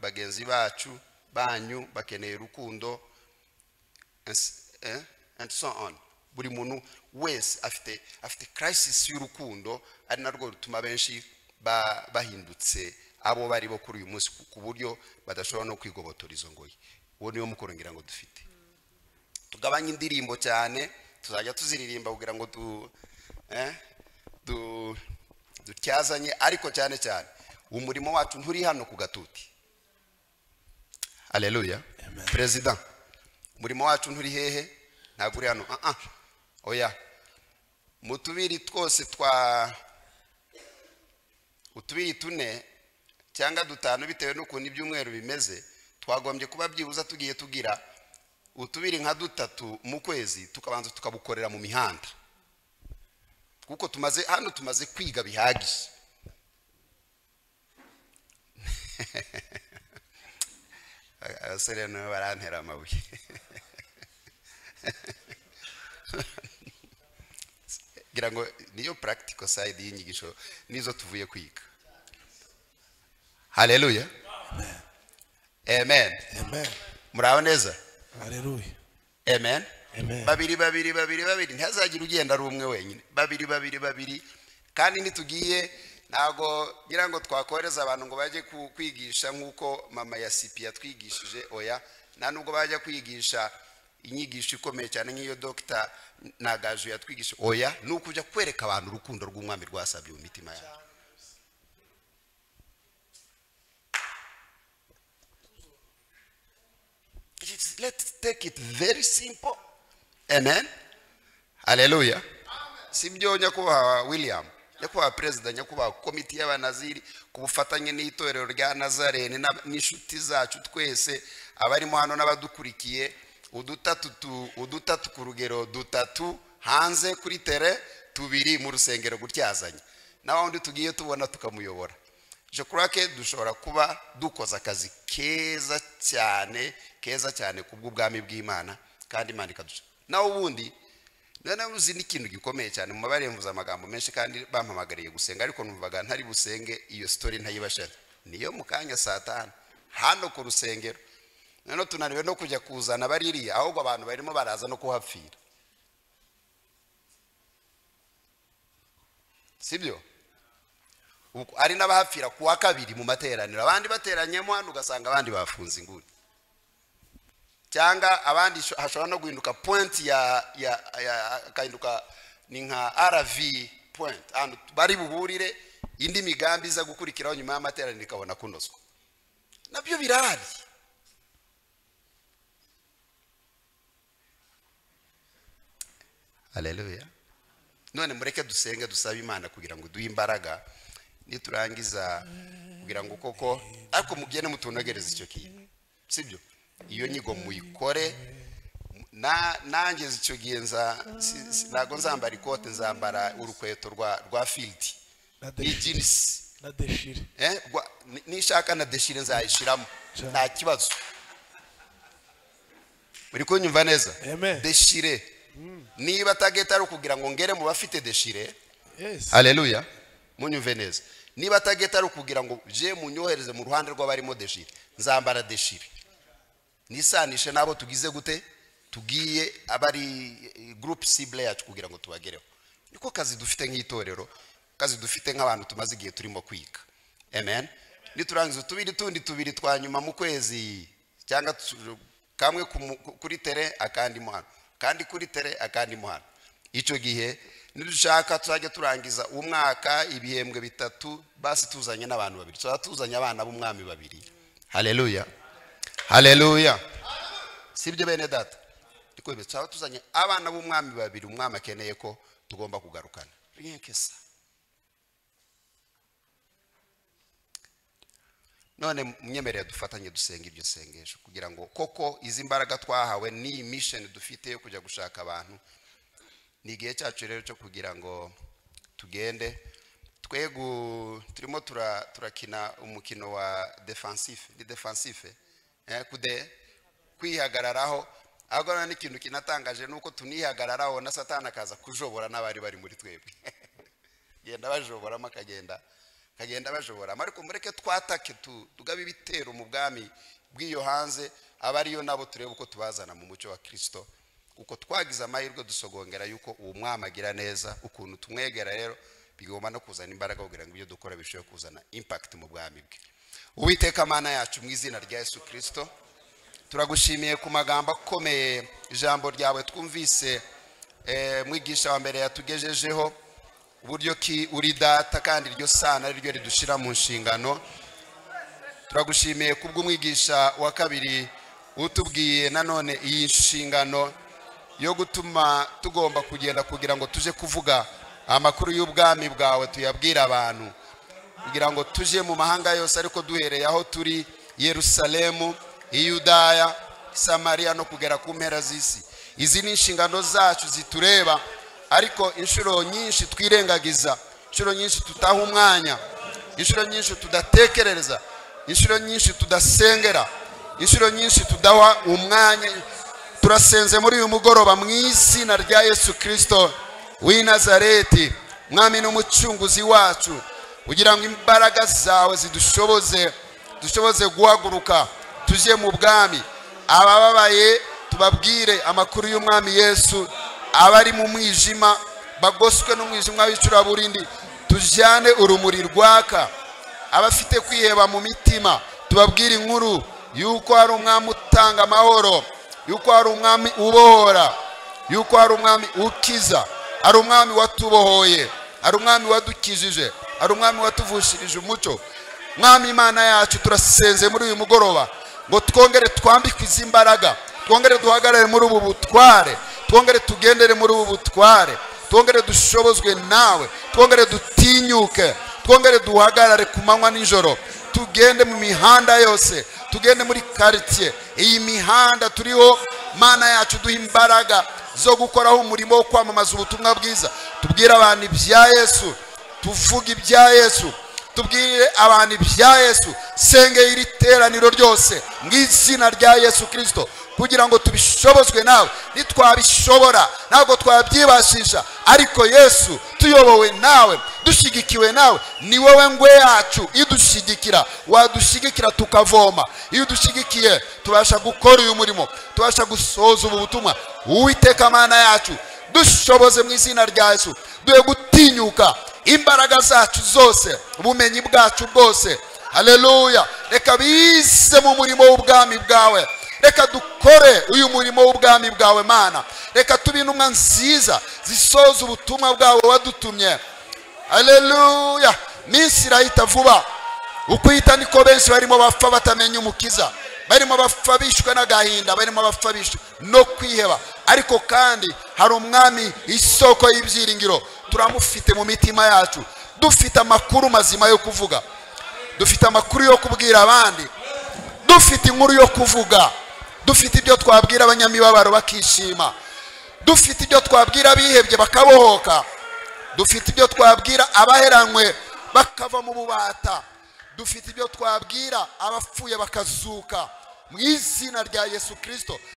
bagenzi bacu banyu bakeneye urukundo and s- eh, and so on buri muntu wese afite afite crisis y'urukundo ari narwo rutuma benshi ba- bahindutse abo bari bo kuri uyu munsi ku- ku buryo badashobora no kwigobotora izo ngoyi uwo niwo mukorongira ngo dufite tugabanye indirimbo cyane tuzajya tuziririmba kugira ngo tu eh, du- dutyazanye ariko cyane cyane umurimo wacu nturi hano ku gatuti aleluya perezida umurimo wacu nturi hehe ntabwo uri hano ah ah oya mu tubiri twose twa utubiri tune cyangwa dutanu bitewe n'ukuntu ibyumweru bimeze twagombye kuba byibuze tugiye tugira utubiri nka dutatu mu kwezi tukabanza tukabukorera mu mihanda kuko tumaze hano tumaze kwiga bihagije abasore nibo barantera amabuye ngira ngo niyo practical side y'inyigisho nizo tuvuye kwiga haleluya amen amen muraho neza haleluya amen Amen. babiri babiri babiri babiri ntihazagira ugenda ari umwe wenyine babiri babiri babiri kandi ntitugiye ntabwo ngira ngo twakohereza abantu ngo bajye ku- kwigisha nk'uko mama ya sipi yatwigishije oya nta nubwo bajya kwigisha inyigisho ikomeye cyane nk'iyo dogita ntagaju yatwigishije oya ni ukujya kwereka abantu urukundo rw'umwami rwasabye mu mitima yabo It's- Let's take it very simple. Amen. Hallelujah. Si byo nyakubahwa William, nyakubahwa perezida, nyakubahwa komiti y'abanaziri ku bufatanye n'itorero rya Nazarene na- n'inshuti zacu twese abarimo hano n'abadukurikiye udutatu tu- udutatu ku rugero dutatu hanze kuri tere tubiri mu rusengero gutyazanye na wundi tugiye tubona tukamuyobora je crois que dushobora kuba dukoze akazi keza cyane keza cyane ku bw'ubwami bw'imana kandi imana ikaduca nawe ubundi noneho uzi n'ikintu gikomeye cyane muba baremvuze amagambo menshi kandi bampamagariye gusenga ariko numvaga ntari busenge iyo story ntayibashaje niyo mu kanya saa tanu hano ku rusengero noneho tunaniwe no kujya kuzana baririya ahubwo abantu barimo baraza no kuhapfira sibyo Uku- ari n'abahapfira ku wa kabiri mu materaniro abandi bateranyemo hano ugasanga abandi bafunze inguni cyangwa abandi sho- hashobora no guhinduka point ya ya ya- akahinduka ni nka rv point ahantu bari buhurire indi migambi iza gukurikiraho nyuma y'amateraniro ikabona kunozwa nabyo birahari haleluya none mureke dusenge dusabe imana kugira ngo duhe imbaraga niturangiza kugira ngo koko ariko mugende mutunogereze icyo kintu sibyo iyo nyigo muyikore na nanjye icyo gihe nza si- si- ntabwo nzambara ikote nzambara urukweto rwa rwa filidi na ni deshire jinisi na deshire eh, gwa- ni- nishaka na deshire nzayishiramo Cyane. nta kibazo muri kunyumva neza Amen. deshire niba tageti ari ukugira ngo ngere mu bafite deshire yes haleluya munyumve neza niba tageti ari ukugira ngo je munyohereze mu ruhande rw'abarimo deshire nzambara deshire nisanishe n'abo tugize gute tugiye abari eh, group cible yacu kugira ngo tubagereho niko kazi dufite nk'itorero kazi dufite nk'abantu tumaze igihe turimo kwiga amen niturangiza utubiri tundi tubiri twa nyuma mu kwezi cyangwa tu- kamwe ku mu- ku- kuri tere akandi mo hano kandi kuri tere akandi mo hano icyo gihe nidushaka tuzajya turangiza umwaka ibihembwe bitatu basi tuzanye n'abantu babiri tuzaba tuzanye abana b'umwami babiri haleluya haleluya sibyo bene data ndikwemeza tuzaba tuzanye abana b'umwami babiri umwami akeneye ko tugomba kugarukana rinkesa none mwemerere dufatanye dusenga iryo sengesho kugira ngo koko izi mbaraga twahawe n'iyi misheni dufite yo kujya gushaka abantu ni igihe cyacu rero cyo kugira ngo tugende twe gu- turimo tura- turakina umukino wa defansife ni defansife eh, kude kwihagararaho ahubwo noneho n'ikintu kinatangaje ni uko tunihagararaho na satani akaza kujobora n'abari bari muri twebwe genda bajoboramo akagenda akagenda bajoboramo ariko mureke twatake tu- tugabe ibitero mu bwami bw'iyo hanze aba ariyo nabo turebe uko tubazana mu mucyo wa kirisito uko twagize amahirwe dusogongera yuko uwo mwami agira neza ukuntu tumwegera rero bigomba no kuzana imbaraga kugira ngo ibyo dukora birusheho kuzana impakiti mu bwami bwe uwiteka mana yacu mu izina rya yesu kirisito turagushimiye ku magambo akomeye ijambo ryawe twumvise eh, mwigisha wa mbere yatugejejeho uburyo ki uri data kandi iryo sana ari ryo ridushira mu nshingano turagushimiye kubw'umwigisha wa kabiri utubwiye nanone iyi nshingano yo gutuma tugomba kugenda kugira ngo tuje kuvuga amakuru y'ubwami bwawe tuyabwire abantu kugira ngo tujye mu mahanga yose ariko duhereye aho turi yerusalemu iyudaya samariya no kugera ku mpera z'isi izi ni inshingano zacu zitureba ariko inshuro nyinshi twirengagiza inshuro nyinshi tutaha umwanya inshuro nyinshi tudatekerereza inshuro nyinshi tudasengera inshuro nyinshi tudaha umwanya turasenze muri uyu mugoroba mu izina rya yesu kirisito w'i nazareti mwami n'umucunguzi wacu kugira ngo imbaraga zawe zidushoboze dushoboze guhaguruka tujye mu bwami abababaye tubabwire amakuru y'umwami yesu abari mu mwijima bagoswe n'umwijima w'icuraburindi tujyane urumuri rwaka abafite kwiheba mu mitima tubabwire inkuru yuko hari umwami utanga amahoro yuko hari umwami ubohora yuko hari umwami ukiza hari umwami watubohoye hari umwami wadukijije hari umwami watuvushirije umuco mwami imana yacu turasenze muri uyu mugoroba ngo twongere twambikwe izi mbaraga twongere duhagarare muri ubu butware twongere tugendere muri ubu butware twongere dushobozwe nawe twongere dutinyuke twongere duhagarare ku manywa n'ijoro tugende mu mihanda yose tugende muri karitsiye iyi mihanda turiho mana yacu duha imbaraga zo gukoraho umurimo wo kwamamaza ubutumwa bwiza tubwire abantu ibya yesu tuvuge ibya yesu tubwire abantu ibya yesu sengeye iri teraniro ryose mu izina rya yesu kirisito kugira ngo tubishobozwe nawe nitwabishobora ntabwo twabyibashisha ariko yesu tuyobowe nawe dushyigikiwe nawe ni wowe ngwe yacu idushyigikira wadushyigikira tukavoma iyo udushyigikiye tubasha gukora uyu murimo tubasha gusohoza ubu butumwa uwiteka mana yacu dushoboze mu izina rya yesu duhe gutinyuka imbaraga zacu zose ubumenyi bwacu bwose haleluya reka bize mu murimo w'ubwami bwawe reka dukore uyu murimo w'ubwami bwawe mana reka tube intumwa nziza zisoza ubutumwa bwawe wadutumye haleluya minsi irahita vuba ukwita niko benshi barimo bapfa batamenya umukiza barimo bapfa bishwe n'agahinda barimo bapfa bishwe no kwiheba ariko kandi hari umwami isoko y'ibyiringiro turamufite mu mitima yacu dufite amakuru mazima yo kuvuga dufite amakuru yo kubwira abandi dufite inkuru yo kuvuga dufite ibyo twabwira abanyamibabaro bakishima dufite ibyo twabwira abihebye bakabohoka dufite ibyo twabwira abaheranywe bakava mu bubata dufite ibyo twabwira abapfuye bakazuka mu izina rya yesu kirisito